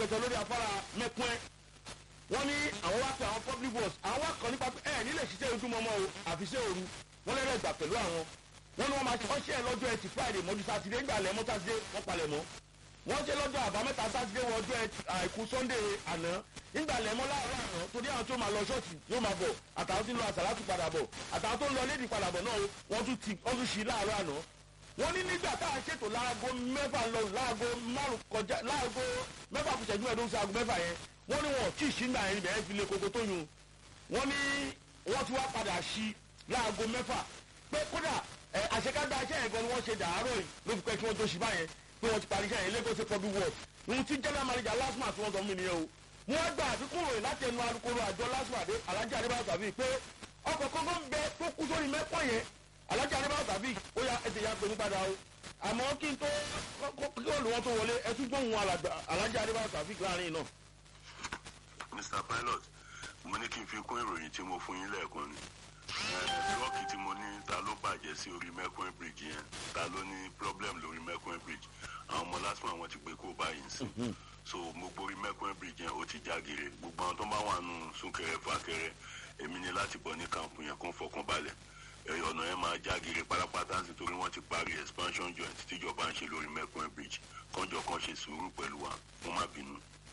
rẹpẹtẹ lórí afárá mẹ́kún ẹ̀ wọ́n ní àwọn wá pé àwọn public works àwọn wá kàn nípa pé ẹ̀ nílẹ̀ ṣiṣẹ́ ojúmọmọ o àfiṣẹ́ òru wọ́n lẹ́rẹ̀ gbà pẹ̀lú àwọn wọ́n ní wọ́n máa ṣe wọ́n ṣe ẹ̀ lọ́jọ́ ẹtì friday mọ́jú sátidé ńgbà lẹ́mọ́ sátidé wọ́n palẹ̀ mọ́ wọ́n ṣe lọ́jọ́ àbámẹ́ta sátidé wọ ọjọ́ àìkú sunday àná ńgbà lẹ́mọ́ láàárọ̀ àná torí àwọn tó máa lọ ṣọ́ọ̀ṣì yóò máa bọ̀ àtàwọn tó ń lọ àsàlátù padà bọ̀ àtàwọn tó ń lọ lédi padà bọ̀ náà wọ́n tún ti wọ́n tún ṣí láàárọ̀ àná wọ́n ní nígbà tá à ń ṣètò láago mẹ́fà lọ láago márùn kọjá láago mẹ́fà kù ṣẹ́jú ẹ̀dùn sí aago mẹ́fà yẹn wọ́n ní wọn ò tí ì ṣí ńgbà yẹn ibẹ̀ yẹn fi lé koko tó yun wọ́n ní wọ́n ti wá padà ṣí láago mẹ́fà pé kódà ẹ àṣekágbá iṣẹ́ yẹn gan ni wọ́n ṣe dàárọ̀ yìí ló fi pẹ́ kí wọ́n tó ṣí báyẹn pé wọ́n ti parí iṣẹ́ yẹn lagos public work ohun tí general manager lasma tí wọ́n sọ fún mi nìyẹn o wọ́n gba àfikún ròyìn láti ẹnu alukoro àjọ lasma dé alájà adébáyọ̀ tàbí pé ọkọ̀ kọ́kọ́ ń bẹ tó kú sórí mẹ́pọ̀ yẹn alájà adébáyọ̀ tàbí ó yà ẹ̀ tẹ̀yà pé ní padà o àmọ́ kí n tó kí olùwọ́n tó wọlé ẹ tún gbóhùn alájà adébáyọ̀ tàbí láàrin náà. mr pilot mo ní kí n fi kún ìròyìn tí mo fún yín lẹ́ẹ̀kan ni lọ́ọ̀kì tí mo ní ta ló bàjẹ́ sí orí mẹ́kún bridge yẹn ta ló ní problem lórí mẹ́kún bridge àwọn ọmọ lásìkò àwọn ti pé kó báyìí ń sìn so gbogbo orí mẹ́kún bridge yẹn ó ti jágere gbogbo àwọn tó bá wà nù súnkẹrẹ fàkẹrẹ èmi ni láti bọ̀ ní kàǹpù yẹn kó ń fọkàn balẹ̀ ọ̀nà yẹn máa jágere pátápátá sí torí wọ́n ti parí expansion joint tíjọba ń ṣe lórí mẹ́kún bridge kọ́njọ kan ṣe sùúrù pẹ̀lú wa wọ́n má bínú.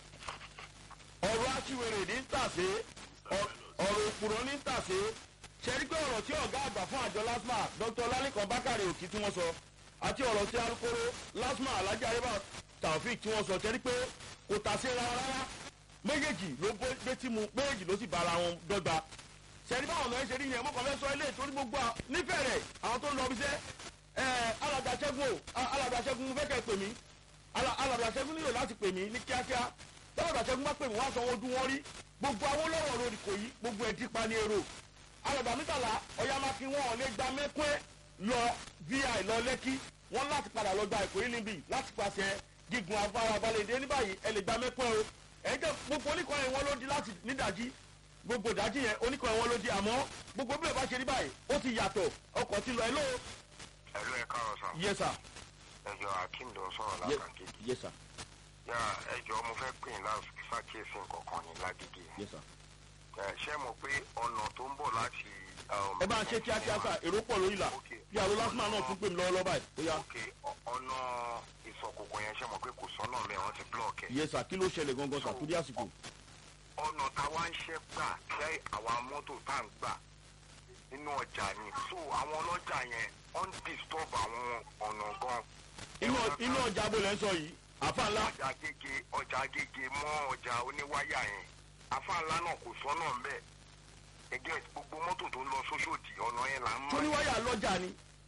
ọ̀rọ̀ aṣiwèrè ní tàṣe ọ̀rọ̀ òpùrọ̀ ní tàṣe ṣẹ́rí pé ọ̀rọ̀ tí ọ̀gá àgbà fún àjọ lasma dr lalikan bakare òkì tí wọ́n sọ àti ọ̀rọ̀ tí alukoro lasma alhaji areba taofik tí wọ́n sọ ṣẹ́rí pé kò tàṣe rárá rárá méjèèjì ló gbé mu méjèèjì ló sì bára wọn dọ́gba ṣẹ́rí báwọn ọ̀nà ẹ̀ṣẹ̀ rí yẹn mọ́kàn fẹ́ sọ ilé ìtorí gbogbo nífẹ̀ẹ́ rẹ̀ àwọn tó ń lọ bíṣẹ́ alàgbàṣẹ́gun alàgbàṣẹ́gun fẹ́ kẹ́ pè mí alàgbàṣẹ́gun nílò láti pè mí ní kíákíá alàgbàṣẹ́gun má pè mí wá sanwó ọdún wọn rí gbogbo àwọn olówó lórí kò yí gbogbo ẹ̀ dípa ní èrò alàgbà mítàlá ọ̀yàmákin wọn ò lè gba mẹ́kún lọ vi lọ lẹ́kí wọn láti padà lọ gba ìkòyí níbí láti pàṣẹ gígun afárá balẹ̀dẹ́ ní báyìí ẹ lè gba mẹ́kún o ẹ̀yin tẹ gbogbo oníkọ̀ọ́yìn wọn ló di láti nídàjí gbogbo ìdájí yẹn oníkọ̀ọ́yìn wọn ló di àmọ́ gbogbo bí ẹ bá ṣe rí báyìí ó ti yàtọ̀ ọkọ̀ ti lọ ẹ ló. ẹ̀lú ẹ̀ káàrọ̀ sàn. yes sir. ẹjọ akeem ló ń sọ̀rọ̀ látàkéjì. yes sir. yà ẹjọ mo fẹ́ pè ní ṣàkíyèsí nǹkan ní lágídí. yes sir. ṣé mo pé ọ̀nà tó ń bọ̀ láti. ẹ bá ń ṣe kíákíá sà èrò pọ̀ lórí la bí àwọn lásìmọ̀ náà tún pè mí lọ́wọ́ lọ́wọ́ báyìí ó yá. ok ọ̀nà ìsọ̀kòkò yẹn ṣé mo pé kò sọ́nà mẹ́ wọ́n ti blọ́ọ̀kì. yes sir kí ló ṣẹlẹ̀ gangan sà kúdí àsìkò. ọ̀nà táwa ń ṣe gbà kẹ́ àwa mọ́tò tá à ń gbà nínú ọjà ni so àwọn ọlọ́jà yẹn on disturb àwọn ọ̀nà gan. inú ọjà bó lẹ́ ń sọ yìí àfa ńlá. ọjà gègé ọjà gègé mọ́ ọjà oníwáyà yẹn àfa ńlá náà kò sọ́nà ń bẹ̀ ẹgẹ́ gbogbo mọ́tò tó ń lọ sóṣòdì ọ̀nà yẹn là ń mọ́. oníwáyà lọ́jà ni.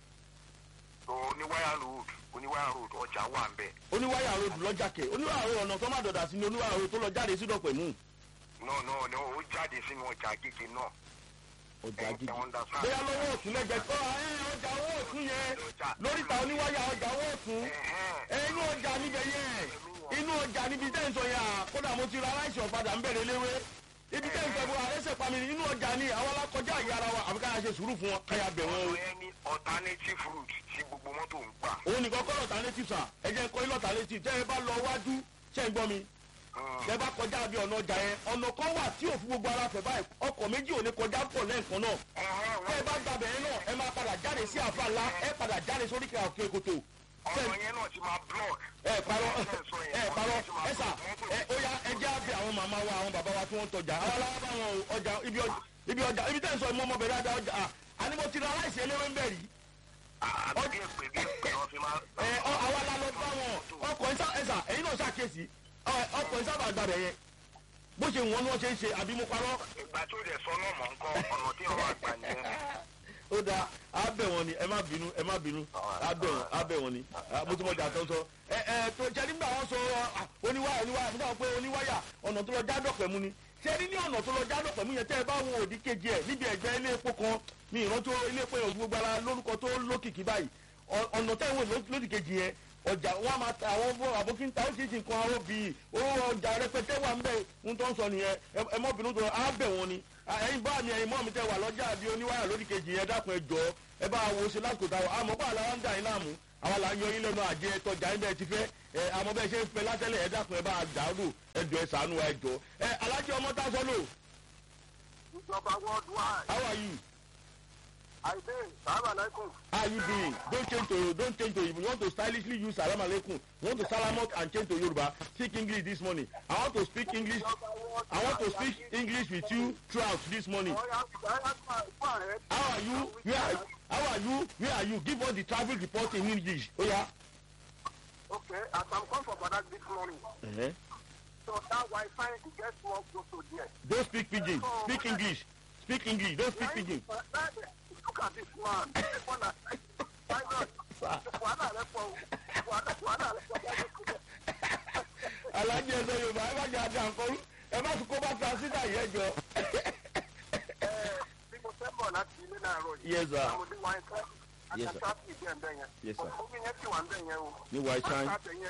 oníwáyà road oníwáyà road ọjà wà ń bẹ̀. oníwáyà road lọ́jà kẹ̀ oníwáyà road ọ̀nà tó má dọ̀dà sí ni oníwáyà road tó lọ jáde sí dọ̀pẹ̀ mú. náà náà ni ó jáde sínú ọjà gègé náà. ọjà gègé bóyá lọ́wọ́ òtún lẹ́jẹ̀ tó ọjà owó òtún yẹn lóríta oníwáyà ọjà owó òtún inú ọjà níbẹ̀ yẹn inú ọjà níbi tẹ́ ń sọ yẹn kódà mo ti ra aláìsàn ọ̀padà ń bẹ̀rẹ̀ léwé ibi tẹ́ ń sọ fún arẹ́sẹ̀ pami inú ọjà ni àwọn alákọjá ìyára wa àbí káyà ṣe sùúrù fún wọn káyà bẹ̀ wọn o. ọ̀rọ̀ yẹn ní alternative route tí gbogbo mọ́tò ń gbà. òun nìkan kọ́ alternative sà ẹ jẹ́ kọ́ ilé alternative tẹ́ ẹ bá lọ wájú ṣe ń gbọ́ mi. tẹ́ ẹ bá kọjá bí ọ̀nà ọjà yẹn ọ̀nà kan wà tí òfin gbogbo ara fẹ̀ báyìí ọkọ̀ méjì ò ní kọjá pọ̀ lẹ́ẹ̀kan náà. tẹ́ ẹ bá gbàbẹ̀ yẹn náà ẹ máa padà jáde sí àfa ńlá ẹ padà jáde sórí kí òkè kòtò ọ̀nà yẹn náà ti máa block. ẹ parọ́ ẹ parọ́ ẹ sà ẹ ó yá ẹ jẹ́ àbẹ̀ àwọn màmá wa àwọn bàbá wa tí wọ́n tọjà àwọn aláwọ̀ bá wọn ọjà ibi ọjà ibi tẹ́ ń sọ ìmọ̀ ọmọbìnrin ajá ọjà àní mo ti ra aláìsí eléwé ń bẹ̀ rí. àbí èpè bí èpè wọn fi máa. ẹ àwa la lọ bá wọn ọkọ̀ ẹ̀sà ẹ̀sà ẹ̀yin náà ṣàkíyèsí ọkọ̀ ẹ̀sà bàgbà rẹ̀ yẹn bó ṣe wọ́n ni wọ́n ṣe ń ṣe àbí mo parọ́. ìgbà tó dẹ̀ sọ náà mọ̀ ń kọ́ ọ̀nà tí wọ́n wá gbà nìyẹn ó dáa abẹ wọn ni ẹ má bínú ẹ má bínú abẹ wọn abẹ wọn ni mo ti mọ jà tó ń sọ ẹ ẹ tó jẹ nígbà wọn sọ oníwáyà oníwáyà nígbà wọn pé oníwáyà ọ̀nà tó lọ jádọ̀ pẹ̀mú ni ṣé ní ní ọ̀nà tó lọ jádọ̀ pẹ̀mú yẹn tẹ́ ẹ bá wo òdì kejì ẹ̀ níbi ẹ̀gbẹ́ ilé epo kan ní ìrántí ilé epo yẹn gbogbo ara lórúkọ tó lókìkí báyìí ọ̀nà tẹ́ ìwé lódì kejì yẹn ọjà wọn máa ta àwọn àbókínta ó ṣeéṣe nǹkan aró bíi owó ọjà rẹpẹtẹ wà ń bẹ ń tó ń sọ nìyẹn ẹ mọ bínú tó á bẹ wọn ni ẹyin bá mi ẹyin mọ mi tẹ wà lọjà bíi oníwàyà lórí kejì yẹn dákun ẹ jọ ẹ bá wo ṣe lásìkò táwọn àmọ́ bá àlàwà ń dà yín láàmú àwa là ń yọ yín lẹ́nu àjẹ tọjà yín bẹ́ẹ̀ ti fẹ́ ẹ àmọ́ bẹ́ẹ̀ ṣe ń fẹ́ látẹ́lẹ̀ ẹ dákun ẹ bá dàrú ẹ jọ ẹ sànú ẹ jọ ẹ alájẹ ọmọ tá a sọ lò ìjọba worldwide how are you àìdè sàmà lẹ́kùn. how you doing don't change to don't change to you want to stylishly use salam aleikum you want to salamot and change to yoruba speak english this morning i want to speak english i want to speak english with you throughout this morning how are you where are how are you where are you give us the travel report in english oya. Oh, yeah. Okay, as I'm come from Badak this morning, uh-huh. so that Wi-Fi to get more close to there. don't speak pidgin speak english speak english don't speak pidgin. Look at this man. This one that- Why not? Wàhálà rẹ̀ pọ̀ o. Wàhálà wàhálà rẹ̀ pọ̀ o. alájẹ ẹsẹ yorùbá ẹ má jẹ àdá nǹkan ẹ má tún kó bá transita yẹn jọ. Ẹ, bí mo fẹ́ bọ̀ láti ilé náà rọ̀ yìí. Yes, sir. Àwọn ọmọdé wa ń fẹ́. Yes, sir. Àtàtà ìdí ẹ̀ ń bẹ̀ yẹn. Yes, sir. Omi yẹn ti wà ń bẹ̀ yẹn o. ní white shine Wọ́n ti yẹn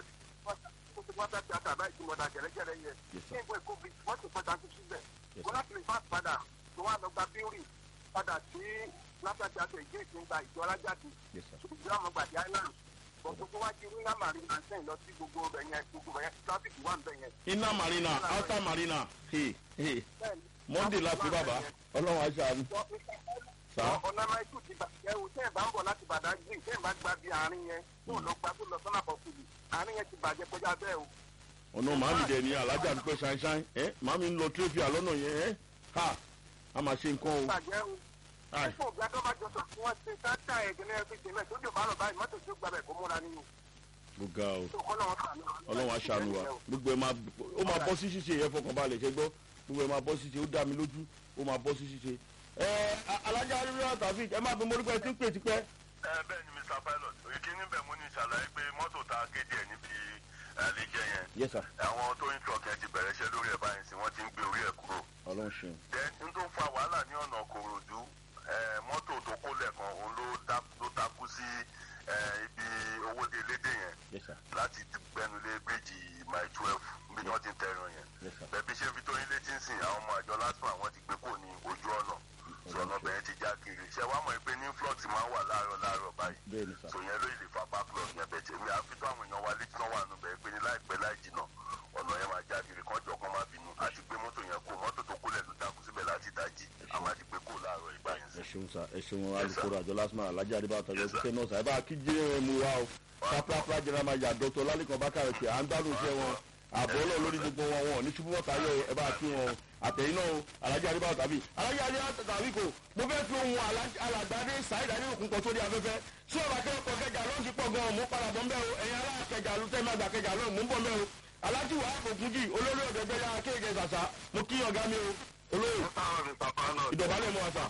ó ti wọ́n ti àtàbá ìjùmọ̀dà gẹ̀rẹ́gẹ̀rẹ́ yẹn. Yes, sir. Ní ìwé COVID wọ́n ti pẹ́ta sí síbẹ̀. Yes, Wọ́n láti lè fà padà tó wà lọ gba bíórì padà sí látàjà àti ìgbé ìgbà ìjọ alájáde. Yes, sir. Ìjọ àwọn gbàdí island. Gbogbo wájú ní Lámàrí náà sẹ́yìn lọ sí gbogbo ọbẹ̀ yẹn gbogbo ọbẹ̀ yẹn tráfíkì wà ń bẹ̀ yẹn. inner marina outer marina hey, hey. Bẹ́ẹ̀ni, monday la fi bàbá ọlọ́run aṣáájú. Wọ́n- Mr. Sá. ọ̀nà máìkù ti bàjẹ́ o tẹ́ ẹ̀ bá ń bọ̀ láti Badagry tẹ́ ẹ̀ bá gba bí àárín yẹn tó lọ gba tó lọ sọ́nà bọ̀kùlù àárín yẹn ti bàjẹ́ kọjá bẹ́ẹ̀ o. ọ̀nà màmí dẹ̀ ní alájà ń pẹ́ ṣáínṣáín ẹ́ màmí ń lọ tírẹ́fì àlọ́nà yẹn ẹ́ ha a máa ṣe nǹkan o. bàjẹ́ o. Ai. fún òbí adọ́ bá jọ sọ fún wọn ṣe sáńtà ẹ̀gẹ́ ní ẹbí tèmi ẹ̀ tó jò bá lọ báyìí mọ́tò tó gbàbẹ̀ kó múra nínú. mo ga o tó kọ́ lọ́wọ́ sànù. ọlọ́run aṣáájú wa gbogbo ẹ̀ máa ó máa bọ́ sí ṣíṣe yẹn fọkànbalẹ̀ ṣe gbọ́ gbogbo ẹ̀ máa bọ́ sí ṣíṣe ó dá mi lójú ó máa bọ́ sí ṣíṣe. ẹ alájà rírọ tàbí ẹ máa fi morúkọ ẹ tí ń pè tipẹ́. ẹ bẹ́ẹ̀ ni mr pilot ìkíní bẹ̀ mo ní ìṣàlàyé pé mọ́tò tá a kéde ẹ̀ níbi àlejò yẹn yes sir àwọn tó ń truck yẹn ti bẹ̀rẹ̀ iṣẹ́ lórí ẹ̀ báyìí sí wọ́n ti ń gbé orí ẹ̀ kúrò. ọlọ́run ṣeun. then n tó fa wàhálà ní ọ̀nà kòròdú eh, mọ́tò tó kó lẹ́ẹ̀kan òun ló dá- ló takú sí eh, ibi owóde lédè yẹn yes sir láti gbẹnulé bíríìjì mile twelve bí wọ́n ti ń tẹ̀ràn yẹn. yes sir bẹ̀bí ṣe fi tó yín létí ń sìn àwọn ọmọ àjọ lásán àwọn ti gbé kò ní ojú ọ̀nà sọ̀nà bẹ̀rẹ̀ ti já kiri ṣé wàá mọ̀ pé ní flux máa ń wà láàárọ̀ láàárọ̀ báyìí bẹ́ẹ̀ ni sir sọ yẹn ló lè fa backlog yẹn bẹ̀ tèmi àfi tó àwọn èèyàn wa létí náà wà nù bẹ́ẹ̀ pé ní láìpẹ́ láì jìnà ọ̀nà yẹn máa já kiri kán jọ kán má bínú àti gbé mọ́tò yẹn kó mọ́tò tó kólẹ̀ ló takú síbẹ̀ láti dájí àwọn àti gbé kó láàárọ̀ ìgbà yẹn ẹ sí. ṣeun sa ẹ ṣeun alukoro àjọ lásìmọ alájà àdìbà àtàjọ Yes, sir. ṣiṣẹ náà sa ẹ bá kí jẹ ẹ mú wa o pápápá jẹrẹ máa yà dọtọ lálẹkàn bákàrẹ pé à ń gbádùn iṣẹ wọn àbọ̀ ọlọ́ọ̀ lórí gbogbo wọn wọn ní ṣubú mọ́ta yọ ẹ bá kí wọn o àtẹ̀yìn náà o alájà àdìbà tàbí alájà àdìbà tàbí kò mo fẹ́ fi ohun alàgbàdé sàìdá ní òkun kan sórí afẹ́fẹ́ tí ọba kẹ́kọ̀ọ́ kẹjà ló ń ti pọ̀ gan-an mú padà bọ́ mbẹ́ o ẹ̀yin alákẹjà ló tẹ́ máa gbà kẹjà ló mú bọ́ mbẹ́ o alájì wàá fòkun jì olórí ọ̀dẹ́gbẹ́ yára kéèké sàṣà mo kí ọ̀gá mi o olóyè Mr. Mr. Pilot, ìdọ̀bálẹ̀ mọ́ wa sà.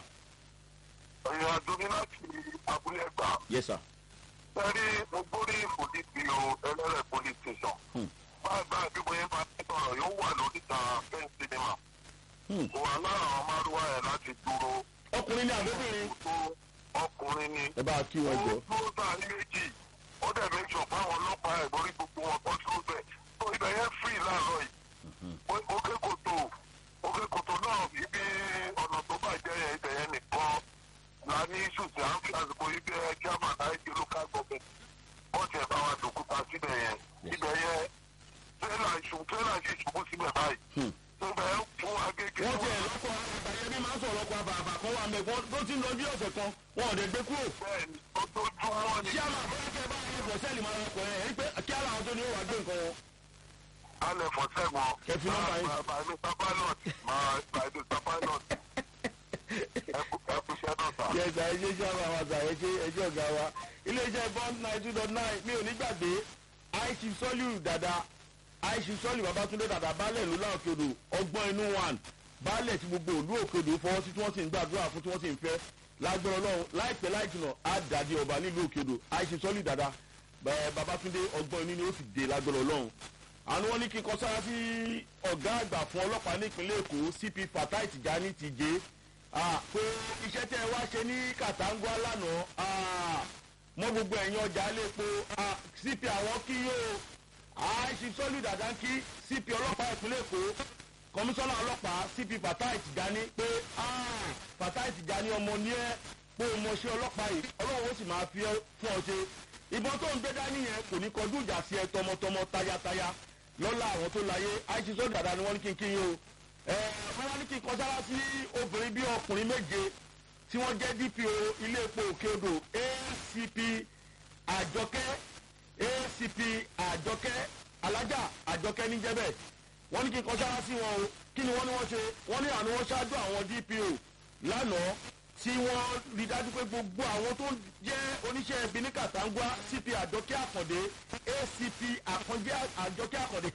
ìrìn àjò mi láti abúlé ẹgbà yes sir. sẹ́rí mo gbórí ìfòdì sí o ẹlẹ́rẹ̀ police station. Hmm. báyìí báyìí bí bóyá bá ti sọ̀rọ̀ yóò wà lóríta fẹ́ǹ sinimá. Hmm. kò wà lára àwọn márùwá ẹ̀ láti dúró ọkùnrin ní àbẹ́bìnrin. tó ọkùnrin ni. ẹ bá a kí ó wọn jọ. dúró sáàrin méjì ó dẹ̀ méjì ọ̀pá àwọn ọlọ́pàá ẹ̀ lórí gbogbo wọn kọ́ sí ọbẹ̀ tó ibẹ̀ yẹn free láàárọ̀ yìí. òkè kòtò òkè kòtò náà ibi ọ̀nà tó bàjẹ́ yẹn ibẹ̀ yẹn nìkan la ní ṣùtì à ń fi àsìkò ibi ẹ̀ german àìjẹ́ local government wọ́n ti ẹ̀ bá wa dòkúta síbẹ̀ yẹn ibẹ̀ yẹn tẹ́lá ìṣù tẹ́lá sì ṣubú síbẹ̀ báyìí. Hmm. tó bẹ̀ ẹ́ fún agége wọ́n ti ẹ̀ lọ́kọ̀ àgbàyẹmí máa ń sọ̀rọ̀ ọkọ̀ àbàbà kan wà mẹ́kọ́ tó ti ń lọ bí ọ̀sẹ̀ kan wọn ò dé gbé kúrò. bẹ́ẹ̀ ni ojoojúmọ́ ni ṣé àmà àbọ̀yá kẹ́ bá yẹ bọ̀sẹ́ẹ̀lì máa rọpò ẹ̀ ẹ́ pé kí ara àwọn tó ní ó wà gbé nǹkan wọn. alẹ́ fọ́ sẹ́gun. Ẹ fi nọ́mbà yín. By Mr. Pilot, my by Mr. Pilot. Ẹ kú ẹ kú iṣẹ́ náà sá. yẹsà ẹjẹ ṣe àwọn àwọn àgbà ẹjẹ ẹjẹ ọgá wa iléeṣẹ́ bond nine two dot nine mi ò ní gbàgbé àìsí sọ́lù dada àìsí sọ́lù babatunde dada baálẹ̀ ló láwọn kodò ọgbọ́n inú one baálẹ̀ tí gbogbo òlú òkodò fọwọ́ sí tí wọ́n sì ń gbàdúrà fún tí wọ́n sì ń fẹ́ lágbára ọlọ́run láìpẹ́ láì jìnà á dàdí ọba nílùú òkodò àìsí sọ́lù dada bẹ́ẹ̀ babatunde ọgbọ́n inú ni ó sì dé lágbára ọlọ́run àwọn wọn ní kí n kọ sára sí ọ̀gá àgbà fún ọlọ́pàá nípínlẹ̀ èkó cp fatai tijani tijé Ah, pé iṣẹ́ tẹ́ ẹ wá ṣe ní kàtàngó lánàá ah, mọ gbogbo ẹ̀yìn ọjà lépo ah, cp àwọn kí yóò àìsí sọ́lù dàdá kí cp ọlọ́pàá ìpínlẹ̀ èkó kọmíṣánná ọlọ́pàá cp fatai tìjání pé ah, fatai tìjání ọmọ ní ẹ pé o mọṣẹ́ ọlọ́pàá yìí ọlọ́run ó sì máa fi ẹ́ fún ọ ṣe ìbọn tó ń gbé dání yẹn kò ní kọjú ìjà sí ẹ tọmọtọmọ tayataya lọ́la àwọn tó láyé àìsí sọ dàda ni wọ́n ní kí n kí yín o ẹ wọ́n wá ní kí n kọjá sí obìnrin bí ọkùnrin méje tí wọ́n jẹ́ dpo ilé epo òkè odò acp àjọkẹ́ acp àjọkẹ́ alájà àjọkẹ́ níjẹ́bẹ̀ wọ́n ní kí n kọjá sí wọn o kí ni wọ́n ní wọ́n ṣe wọ́n ní àná wọ́n ṣáájú àwọn dpo lánàá tí wọ́n rí dájú pé gbogbo àwọn tó jẹ́ oníṣẹ́ ibi ní kàtàǹgbá cp àjọkẹ́ àkàndé acp àkàndé àjọkẹ́ àkàndé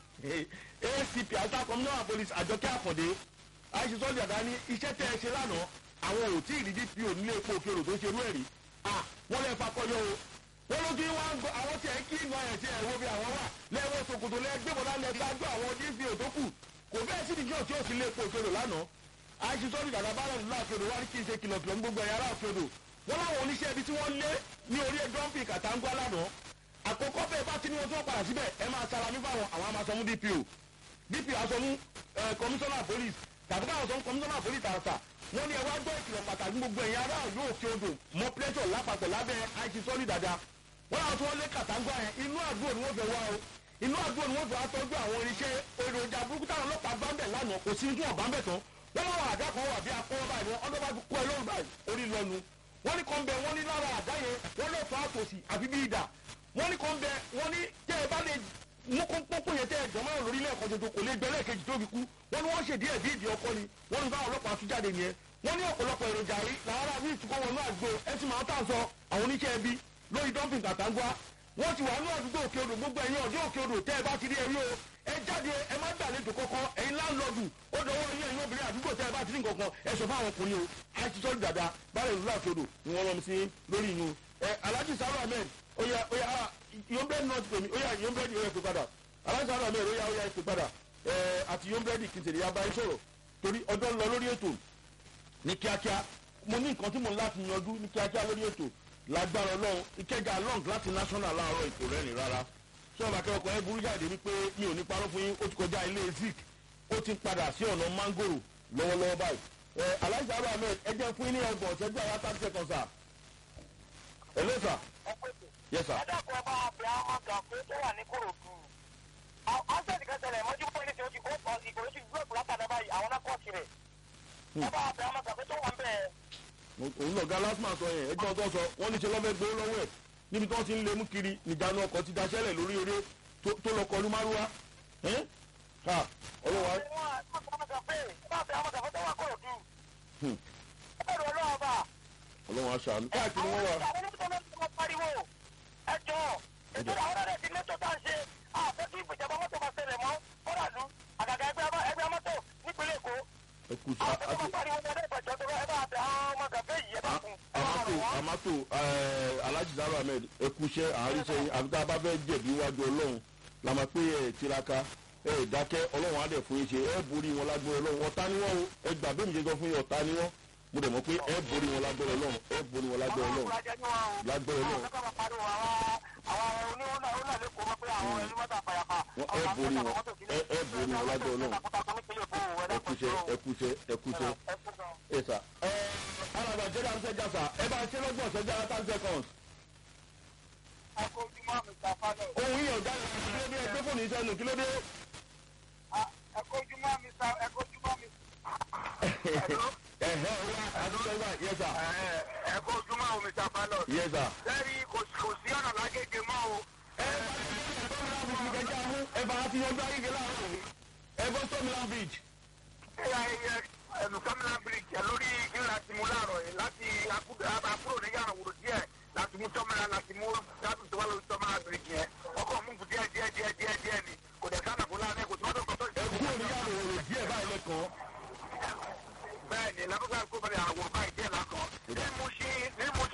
acp àjọkẹ́ communal police àjọkẹ́ àkàndé àìsísọ́ dàda ní iṣẹ́ tẹ́ ẹ ṣe lánàá àwọn ò tí ì rí dpo nílé epo òkèrò tó ṣerú ẹ̀ rí wọ́n lè fakọyọ o wọ́n ló kí wọ́n á gbọ́ àwọn tí ẹ̀ kí inú ẹ̀ tí ẹ̀ wo bí àwọn wà lẹ́wọ́ sòkòtò lẹ́gbẹ̀bọ̀dá lẹ́gbàgbọ́ àwọn dpo tó kù kò bẹ́ẹ̀ sí ìdíjọ́ tí ó sì lé epo òkèrò lánàá àìsí sọ́ọ́dì dàda bá lẹ́nu láàkèrò wá ní kí n ṣe kìlọ̀kìlọ̀ ní gbogbo ẹ̀yà aláàkèrò wọ́n láwọn oníṣẹ́ ibi tí wọ́n lé ní orí dọ́ǹpì kàtàǹgbá lánàá àkọ́kọ́ bẹ́ẹ̀ bá ti ní wọn tí wọ́n padà síbẹ̀ ẹ máa salami fáwọn àwọn amasọmú dpo dpo asọmú kọmíṣánná police tàbí káwọn sọmú kọmíṣánná police tààtà wọ́n ní ẹ wá gbọ́ ìkìlọ̀ pàtàkì gbogbo ẹ̀yà ará yóò fi odò mọ plétọ̀ lápapọ̀ lábẹ́ àìsí sọ́ọ́dì dàda wọ́n láwọn tí wọ́n lé kàtàǹgbá yẹn inú àdúrà ni wọ́n fẹ́ wá o inú àdúrà ni wọ́n fẹ́ wá tọ́jú àwọn irinṣẹ́ èròjà burúkú táwọn ọlọ́pàá bá ń bẹ̀ lánàá kò sí ní ọ̀bá ń bẹ̀ tán wọ́n láwọn àdá kan wà bí akọ́wọ́ báyìí wọ́n ọdún bá fi kọ́ ẹ lọ́rùn báyìí orí lọ́nu wọ́n ní kan bẹ wọ́n ní lára àdá yẹn wọ́n lè fa àtòsí àfi bí ìdà wọ́n ní kan bẹ wọ́n ní tẹ́ ẹ bá lè mú pọ́npọ́n yẹn tẹ́ ẹ jọmọ́ lórí lẹ́ẹ̀kan tuntun kò lè gbẹ lẹ́ẹ̀kejì tó fi kú wọ́n ní wọ́n ṣèdí ẹ̀ bí ìdí ọkọ ni wọ́n ní báwọn ọlọ́pàá tún jáde nìyẹn wọ́n ní ọ̀pọ̀lọpọ̀ èròjà yìí làwọn ará bíi ìtukọ̀ wọnú àgbo ẹ sì máa ń tàn sọ àwọn oníṣẹ́ ẹbí lórí dọ́ǹpìn kàtàǹgbá wọ́n ti wà ní àdúgbò òkè odò gbogbo ẹ̀yìn ọ̀dọ́ òkè odò tẹ́ ẹ bá ti rí ẹrí o ẹ jáde ẹ má gbàlejò kọ́kọ́ ẹ̀yin láńlọ́ọ̀dù ó dọwọ́ yín ẹ̀yin obìnrin àdúgbò tẹ́ ẹ bá ti rí nǹkan ẹ sọ fáwọn ọkùnrin o àti sọ́ọ́dù dàda báyìí ìlú àti odò ni wọ́n lọ sí lórí ìyún ẹ alhaji saru ahmed oya oya yombred north pèmí oya yombred oya pè padà alhaji saru ahmed oya oya pè padà ẹ àti yombred kìtìrì yaba ẹ sọ̀rọ̀ torí ọjọ́ ń lọ lórí ètò ní kíákíá mo ní nǹkan tí mo ń láti yanjú ní kíákíá lórí ètò lágbára ọlọ́run ìkẹjà long láti national láàárọ̀ ìkò rẹ́rìn rárá sọ́ọ̀bù akẹ́kọ̀ọ́ ẹ burú jáde wípé mi ò ní parọ́ fún yín ó ti kọjá ilé zik ó ti padà sí ọ̀nà mangoro lọ́wọ́lọ́wọ́ báyìí ẹ aláìsàn abu ahmed ẹ jẹ́ fún yín ní ọgbọ̀n ọ̀sẹ̀ bí àwọn thirty seconds sir. hello sir. yes sir. ẹ dàpọ̀ ọba àbẹ̀ àwọn gàfé tó wà ní kòròdú. ọ́sẹ̀tì kan tẹ̀lé mọ́jú pé ní ti ojú kó kọ́ ìkòrò ti gbúròkù látàdá báyìí àwọn náà kọ́ tirẹ̀. ọba àbẹ̀ àwọn gàfé tó wà ń bẹ̀. òun náà galasma sọ yẹn ẹjọ́ tó sọ wọ́n ní ṣe lọ́fẹ́ gbowó lọ́wọ́ ẹ̀ níbi tí wọ́n ti ń lé mú kiri nìjánu ọkọ̀ ti daṣẹ́lẹ̀ lórí eré tó lọ kọlu márúwá ká ọlọ́wà. ọlọ́wà ṣàánú káàkiri wọ́n wà. ẹjọ́ ètò àwọn ọ̀rẹ́ ti lẹ́tọ̀ tá à ń ṣe àfẹ́ kí ìjọba mọ́tò máa ṣẹlẹ̀ mọ́ kọ́dàlú àgàgà ẹgbẹ́ mọ́tò nípínlẹ̀ èkó. ẹkú sí àti amato amato alhaji zaro ahmed ẹkúṣẹ́ àáríṣẹ́ yín àbí tá a bá fẹ́ jẹ̀bi iwájú ọlọ́run la máa pé ẹ̀ tiraka ẹ̀ dákẹ́ ọlọ́run á dẹ̀ fún yín ṣe ẹ̀ borí wọn lágbó ọlọ́run ọ̀tá ni wọ́n o ẹ̀ gbà bí mi ṣe sọ fún yín ọ̀tá ni wọ́n mo dẹ̀ mọ̀ pé ẹ̀ borí wọn lágbó ọlọ́run ẹ̀ borí wọn lágbó ọlọ́run lágbó ọlọ́run. ẹ borí wọn ẹ borí wọn lágbó ọlọ́run ẹkúṣẹ́ ẹkúṣẹ́ ẹkúṣẹ́ ẹ sà. ẹ alàgbà jẹ́rìí àti ṣẹ́jà sà ẹ bá ṣe lọ́gbọ̀n ṣẹ́jà ten seconds. ohun yìí ọ̀gá yẹn kí ló dé ẹgbẹ́ fóònù iṣẹ́ nù kí ló dé. ẹkọjúmọ́ mi sa ẹkọjúmọ́ mi. ẹ̀hẹ́ ọ̀la àdúgbò ìgbà yẹ sà. ẹkọjúmọ́ omi ta pilot. yẹ sà. lẹ́rìí kò sí ọ̀nà lágége mọ́ o. ẹ bá ti yanjú ayé gẹ́gẹ́ láàárọ̀ yìí ẹ bọ́ sọ́mìlán beach. ẹnu sọ́mìlán bridge ẹ lórí ìlà tí mo láàárọ̀ yìí láti àkúrò ní yàrá wòrò díẹ̀ láti mú sọ́mìlán láti mú láti tó wá lórí sọ́mìlán bridge yẹn ọkọ̀ mú kù díẹ̀ díẹ̀ díẹ̀ díẹ̀ díẹ̀ ni kò dẹ̀ sáà nàkó láàrin kò tí wọ́n tó kọ́ tó ẹ kúrò ní yàrá òwò díẹ̀ báyìí lẹ́kọ̀ọ́. bẹ́ẹ̀ ni lábúgbà kó bẹ̀rẹ̀ àwọn báyìí díẹ̀ lákọ̀ọ́ ní mo ṣe ní mo